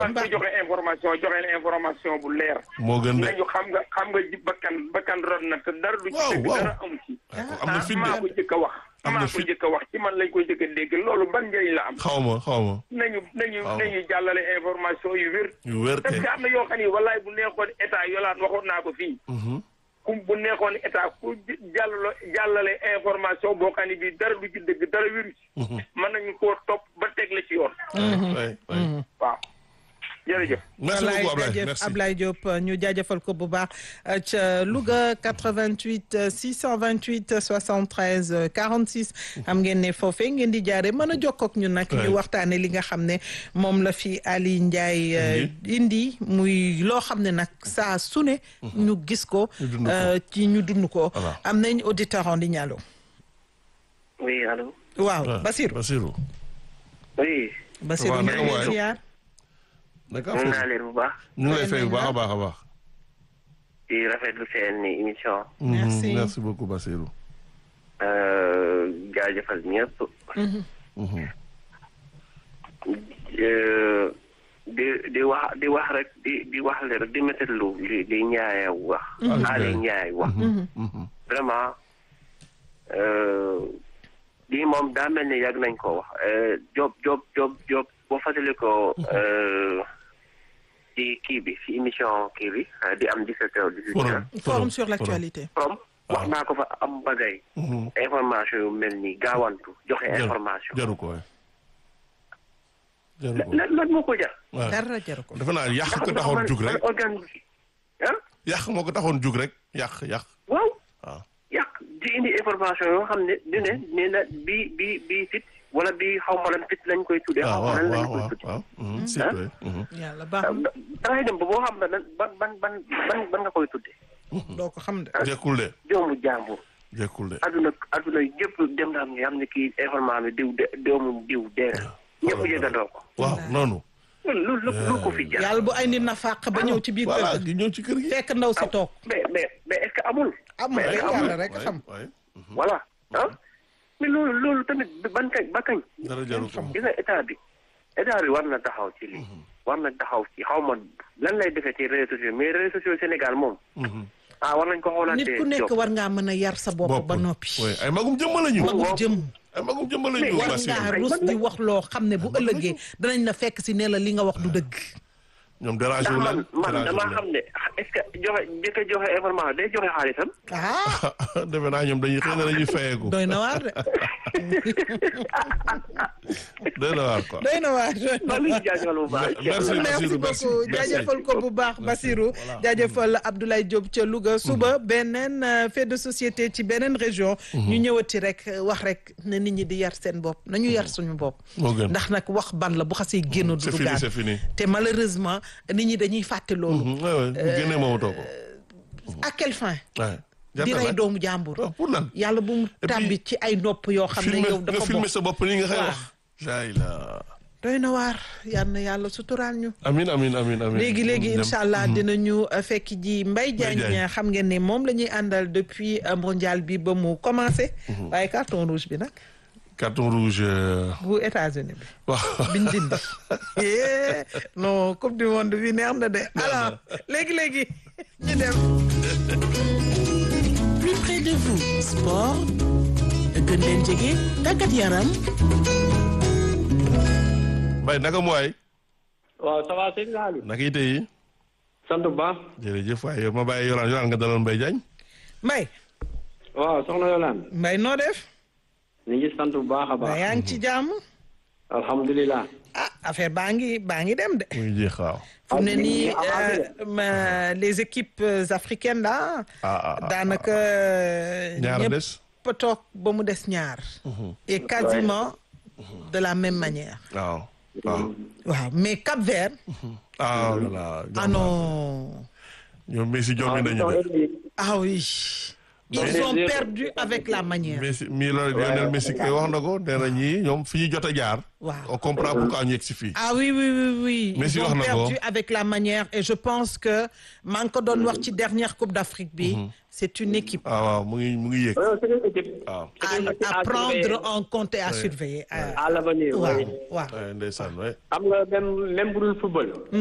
parce que joxe information joxe na information bu leer. moo gën de nañu xam nga xam nga ji bakkan bakkan rod na te dara du ci Waaw, dëgg waaw. dara amu ci. am na fit maa ko de jëkk a wax. Am na maa ko fit. jëkk a wax ci man lañ koy jëkk a dégg loolu ban njëriñ la am. xaw ma xaw ma nañu nañu Waaw. nañu jàllale information yu wér. yu wér parce kay que am na yoo xam ni wallaay bu neexoon état yolaat waxoon naa ko fii. Mhm. ku bu neexoon état ku jàllale jàllale information boo xam ne bii dara du ci dëgg dara wéru ci. mën nañu koo topp ba teg la ci yoon. Ouais, ouais. waaw jërëjëf. merci Ablaye beaucoup Ablaye jaajëf merci Ablaye Diop ñu jaajëfal ko bu baax euh, ca Louga 88 euh, 628 73 euh, 46 xam ngeen ne foofee ngeen di jaare mën a jokkoo ak ñun nag Ouais. ñu waxtaane li nga xam ne moom la fi Ali Ndiaye euh, indi muy loo xam ne nag saa su ne ñu gis ko Ñu dund ko. euh, ci ñu dund ko Voilà. am nañ auditeur en ligne allo oui allo waaw Ouais, Basirou Basirou oui Basirou waaw, ñu naka ngi lay waay? ziar naka mën naa affaire leen bu baax ñu ngi lay fay bu baax a baax a baax di rafetlu seen émission Mhm, Merci. merci beaucoup Basirou euh, jaajëfal ñëpp Mhm. Euh, di di wax di wax rek di di wax le rek di métitlu li li Ndiaye wax Ali Ndiaye wax Mhm. vraiment euh, lii moom daa mel ni yàgg nañ ko wax Euh, Diop Diop Diop Diop boo fàttali ko euh, ci kii bi ci émission kii bi euh, di am 17 heures 18 heures forum forum sur l'actualité from wax naa ko fa am bagay Mhm. information yu mel ni gaawantu joxe Jaru- information jaru ko waay jaru ko lan lan moo ko jar waay dara jaru ko defe naa yàq ko ndax taxoon man- jug rek man organe bi ah yàq moo ko taxoon jug rek yàq yàq waaw waaw yàq di indi information yoo xam ne du ne nee na bi bi bi fit wala bi xaw ma lan fit lañ koy tuddee xaw waaw ma lan lañ waaw koy waaw tuddee waaw Mhm, si waay. Mhm. yàlla baax na dangay dem ba boo xam ne lan ban ban ban ban ban nga koy tuddee doo ko xam de jekkul de doomu jàmbur jekkul de aduna aduna yëpp dem na am nga xam ne kii information bi diw de doomu diw dee na ñëpp yëgandoo ko waaw noonu loolu lu lu ko fi jar yàlla bu ay nit na fàq ba ñëw ci biir voilà kër gi ñëw ci kër gi fekk ndaw si toog mais mais mais est-ce que amul amul mais rek est-ce que amul yàlla rek waay xam waay voilà ah mais loolu loolu tamit ban kañ ba kañ dara jaru ko gis nga état bi état bi war na taxaw ci lii war na taxaw ci xaw ma lan lay defee ci réseaux sociaux mais réseaux sociaux Sénégal moom Mhm. ah war nañ ko xoolaat nit ku nekk war ngaa mën a yar sa bopp ba noppi waay ay magum jëmma lañu magum jëm ay magum jëmma lañu war Basirou ngaa rus di wax loo xam ne bu ëllëgee danañ la fekk si ne la li nga wax du dëgg ñoom dérangé ndax wu man leen man dérangé damaa wu xam ne est-ce que joxe jëkk a joxe information day joxe xaalisam ah leen defe naa ñoom dañuy xëy na dañuy fayeeku doy na waar de doy na waar quoi doy na waar doy na maa ngi leen di jaajëfal bu baax merci merci Basirou merci beaucoup jaajëfal ko bu baax Basirou jaajëfal Abdoulaye Diop ca Louga suba beneen euh, fait de société ci beneen région ñu ñëwati rek euh, wax rek ne nit ñi di yar seen bopp nañu yar suñu bopp moo gën ndax nag wax ban la bu xasee génn du c'est fini dugaat c'est fini te malheureusement nit ñi dañuy fàtte loolu Mhm, waay waay bu génnee moomatoo ko à quelle fin waay di jarta rey nag doomu jàmbur waaw pour lan yàlla bu mu puis, tàbbi ci ay nopp yoo xam ne filmer yow nga dafa filmer bokk sa bopp nii nga xëy Waaw. wax jaay la doy na waar yal na yàlla suturaal ñu amin amin amin amin léegi léegi Dem. incha allah dinañu uh, fekk ji Mbaye Diagne. Diagne xam ngeen ne moom la ñuy àndal depuis uh, mondial bi ba mu commencé. waaye carton rouge bi nag carton rouge euh, bu États-Unis bi waaw biñ dindi. Eh, non coupe du monde bi neex na de alors léegi léegi ñu dem. plus près de vous sport gën leen jege tàggat yaram Mbaye naka mu waay waaw ça va sëñ Saliou. naka yite yi sant bu baax. jërëjëf waaye yow ma bàyyi yoraan yoraan nga daloon Mbaye Diagne Mbaye waaw soxna Yolande. Mbaye noo def. ñu ngi sant bu baax a Mbaye baax. yaa ngi ci jàmm. alhamdulilah. ah affaire baa ngi baa ngi dem de. muy jeex waaw fu mu ne Ah, nii ah, ah, euh, ma- les équipes euh, africaines là. ah ah ah daanaka. ñaar ñëpp des a toog ba mu des ñaar. et quasiment de la même manière. waaw waaw waaw mais Cap Vert. ah voilà ah non. ñoom Messi jommi nañu de ah oui. ils ont perdu avec la manière. Messi mii la Lionel Messi kay wax na ko nee na ñii ñoom fi ñu jot a jaar. Waaw. on comprend pourquoi ñu yegg si fii. ah oui oui oui oui. Messi ils wax ont na ko. perdu avec la manière et je pense que maa ngi ko doon wax ci dernière Coupe d'Afrique bi. c'est une équipe. ah waaw mu ngi mu ngi yéeg. Euh, c'est une équipe. waaw. à à prendre en compte et à surveiller. À l'avenir, waaw oui. waaw. Ouais, ndeysaan ouais. xam nga même même bu dul football.